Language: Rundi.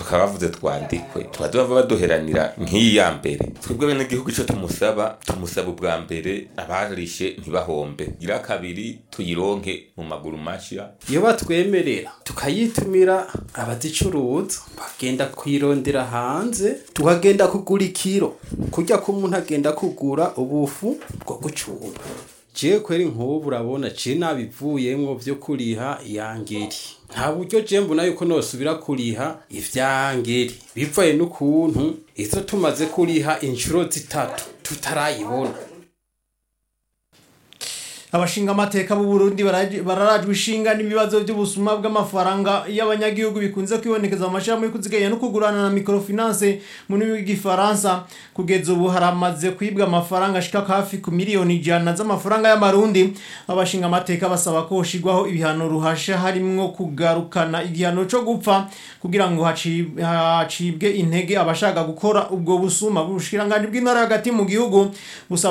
bakaba bavuze twandikwe tuba duhava baduheranira nk'iyi ya mbere twebwe bene igihugu ico tumusaba tumusaba ubwa mbere abarishe ntibahombe gira kabiri tuyironke mu maguru mashya iyo batwemerera tukayitumira abazicuruza bagenda kuyirondera hanze tukagenda kugura ikiro kurya ko umuntu agenda kugura ubufu bwo gucura jewe kweri nk'ubu urabona je nabivuyemwo vyo kuriha iyangeri nta buryo je mbona yuko nosubira kuriha ivyangeri bivaye n'ukuntu izo tumaze kuriha inshuro zitatu tutarayibona abashinga amateka b'u Burundi baraje- bararajwe ishinga n'ibibazo by'ubusuma bw'amafaranga y'abanyagihugu bikunze kwibonekeza mu mashirahamwe yo kuziganya no kugurana na microfinance mu rurimi rw'igifaransa kugeza ubu haramaze kwibwa amafaranga ashika hafi ku miliyoni ijana z'amafaranga y'amarundi abashinga amateka basaba ko hoshigwaho ibihano ruhasha harimwo kugarukana igihano co gupfa kugira ngo haci- hacibwe intege abashaka gukora ubwo busuma bushikiranganji bw'intara hagati mu gihugu busaba